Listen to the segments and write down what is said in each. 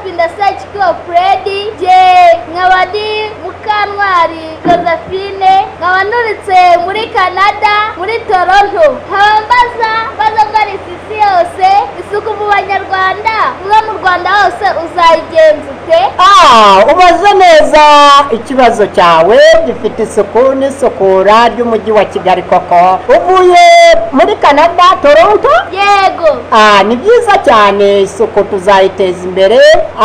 ndasacyikiwa puredi jye nkaba ndi mukantwari josephine nkaba nturutse muri canada muri toronto nkaba mbaza mbaza mbara isi yose isuku mu banyarwanda mwe mu rwanda hose uzayigenza ute Ah, ubaze neza ikibazo cyawe gifite isuku n'isukura ry'umujyi wa kigali koko uvuye muri canada toronto yego Ah, ni byiza cyane isuku tuzayiteza imbere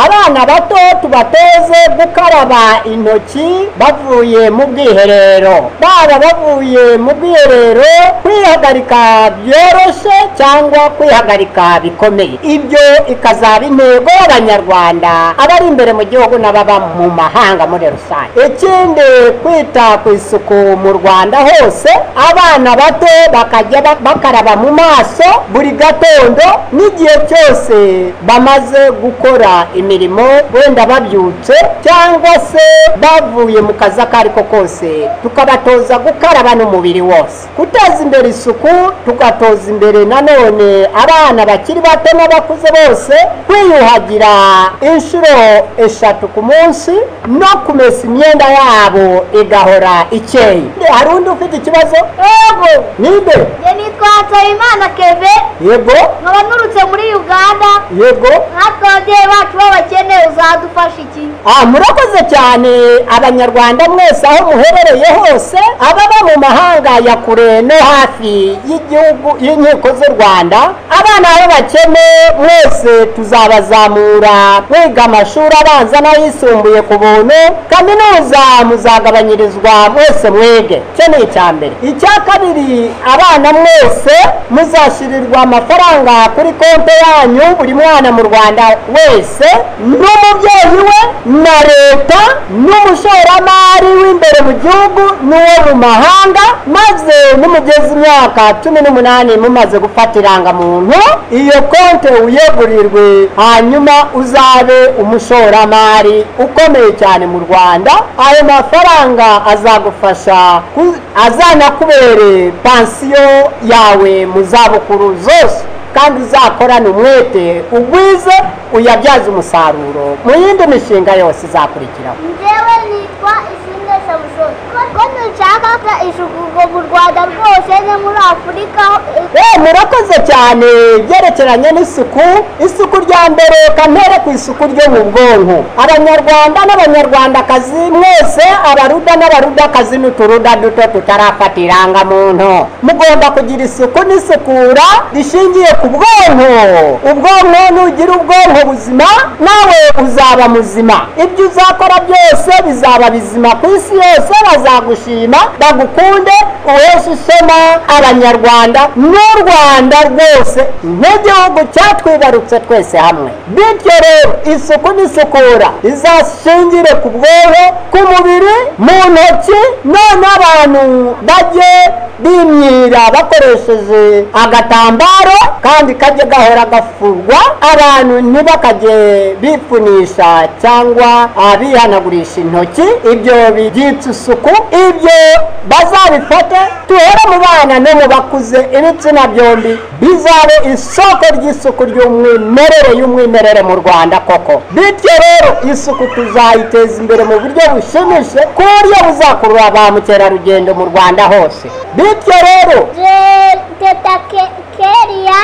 abana bato tubatoze gukaraba intoki bavuye mu bwiherero baba bavuye mu bwiherero kwihagarika byoroshye cyangwa kwihagarika bikomeye ibyo ikazaba intego y'abanyarwanda abari imbere mu gihugu n'ababa mu mahanga muri rusange ikindi kwita ku isuku mu rwanda hose abana bato bakajya ba- bakaraba mu maso buri gatondo n'igihe cyose bamaze gukora imirimo wenda babyutse cyangwa se bavuye mu kazi ako ari ko kose tukabatoza gukaraba n'umubiri wose guteza imbere isuku tugatoza imbere nanone abana bakiri bato n'abakuze bose kwiyuhagira inshuro eshatu ku munsi no kumesa imyenda yabo igahora ikeye hari undi ufite ikibazo yego ninde jye nitwa nsabimana keve yego nkaba nturutse muri uganda yego natwe ababyeyi bacu b'abakene uzadufasha iki Ah, murakoze cyane abanyarwanda mwese aho muherereye hose ababa mu mahanga ya kure no hafi y'igihugu y'inkiko z'u rwanda abana aho bakene mwese tuzabazamura mwiga amashuri abanza n'ayisumbuye ku buntu kaminuza muzagabanyirizwa mwese mwege icyo ni icya mbere icya kabiri abana mwese muzashyirirwa amafaranga kuri konti yanyu buri mwana mu rwanda wese n'umubyeyi we na leta n'umushoramari w'imbere mu gihugu n'uwo mu mahanga maze nimugeze imyaka cumi n'umunani mumaze gufata irangamuntu iyo konti uyegurirwe hanyuma uzabe umushoramari ukomeye cyane mu rwanda ayo mafaranga azagufasha ku- azanakubere pansiyo yawe mu zabukuru zose kandi uzakorane umwete ugwize uyabyaze umusaruro mu yindi mishinga yose izakurikiraho njyewe nitwa ishimwe samusoni ko dushaka ko isuku mu rwanda rwose no muri afurika Eh, murakoze cyane byerekeranye n'isuku isuku rya mbere kantere ku isuku ryo mu bwonko abanyarwanda n'abanyarwandakazi mwese abaruda n'abarudakazi n'uturuda duto tutarafata irangamuntu mugomba kugira isuku n'isukura rishingiye ku bwonko ubwonko nugira ubwonko buzima nawe uzaba muzima ibyo uzakora byose bizaba bizima ku isi yose bazagushima bagukunde uheshe ishema abanyarwanda n'u rwanda rwose nk'igihugu cyatwibarutse twese hamwe bityo rero isuku n'isukura izashingire ku bwonko ku mubiri mu ntoki none abantu bajye bimyira bakoresheje agatambaro kandi kajye gahora gafurwa abantu ntibakajye bifunisha cyangwa ah, bihanagurisha intoki ibyo byitsa isuku ibyo bazabifate duhere mu bana no mu bakuze ibitsina byombi bizabe isoko ry'isuku ry'umwimerere y'umwimerere mu rwanda koko bityo rero isuku tuzayiteza imbere mu buryo bushimishije ku buryo buzakurura ba mukerarugendo mu rwanda hose bityo rero teta Ke- keriya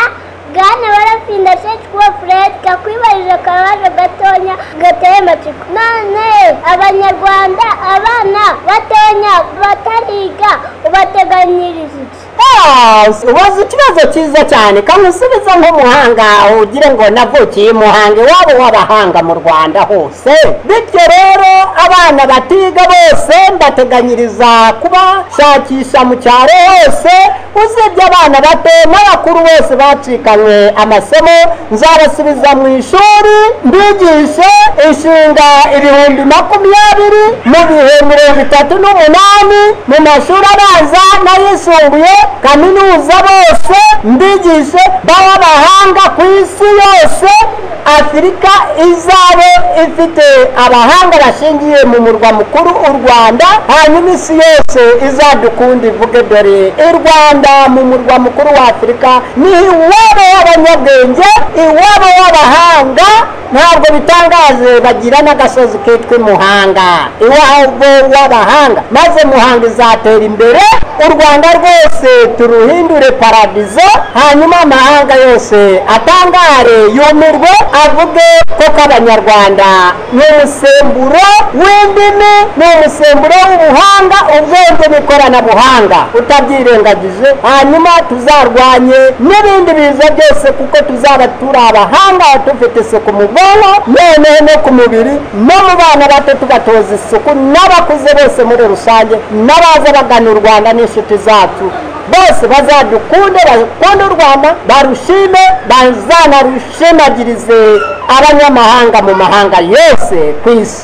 bwana barafinda shekikuwa furedi kakwibarije akabaje gatonya gateye amatsiko none abanyarwanda abana batonya batariga ubateganyiriza iki Ah, ubaza ikibazo cyiza cyane kamusubiza nk'umuhanga ugire ngo navukiye umuhanga iwabo w'abahanga mu rwanda hose bityo rero abana batiga bose mbateganyiriza kubashakisha mu cyaro hose usibye abana bato n'abakuru bose bacikanywe amasomo nzabasubiza mu ishuri mbigishe inshinga ibihumbi makumyabiri mu bihe mirongo itatu n'umunani mu mashuri abanza n'ayisumbuye kaminuza bose mbigishe babe abahanga ku isi yose afurika izabe ifite abahanga bashingiye mu murwa mukuru u rwanda hanyuma isi yose izadukunda ivuge dore i rwanda mu murwa mukuru wa afurika ni iwabo w'abanyabwenge iwabo w'abahanga ntabwo bitangaje bagira n'agasozi kitwa imuhanga iwabo w'abahanga maze muhanga izatera imbere u rwanda rwose turuhindure paradizo hanyuma amahanga yose atangare yumirwe avuge ko k'abanyarwanda ni umusemburo w'indimi ni umusemburo w'ubuhanga ubwenge n'ikoranabuhanga utabyirengagije hanyuma tuzarwanye n'ibindi biza byose kuko tuzaba turi abahanga dufite isuku mu bwonko noneho no ku mubiri no mu bana bato tubatoza isuku n'abakuze bose muri rusange n'abaza bagana u rwanda n'inshuti zacu bose bazadukunde bakunde u rwanda barushime bazanarushinagirize abanyamahanga mu mahanga yose ku isi